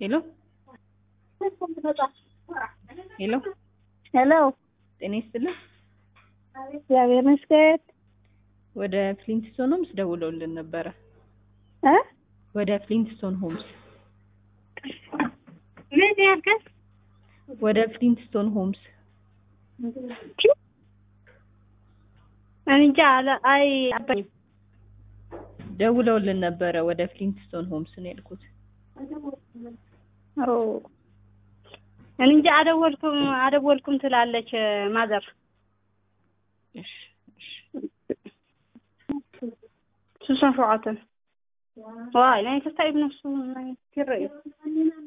ሄሎ ሄሎ ሄሎ ጤና ይስጥልን። እግዚአብሔር ይመስገን ወደ ፍሊንትስቶን ሆምስ ደውለውልን ነበረ። እ ወደ ፍሊንትስቶን ሆምስ ምን ያልከኝ? ወደ ፍሊንትስቶን ሆምስ እንጃ አለ አይ አባኝ ደውለውልን ነበረ። ወደ ፍሊንትስቶን ሆምስ ነው ያልኩት። ኦ እንጃ አደወልኩም አደወልኩም ትላለች ማዘር እሺ እሺ ስልሳ ሸውዓተ ዋይ ናይ ክልተ ኢብ ነፍሱ ናይ ክርኢ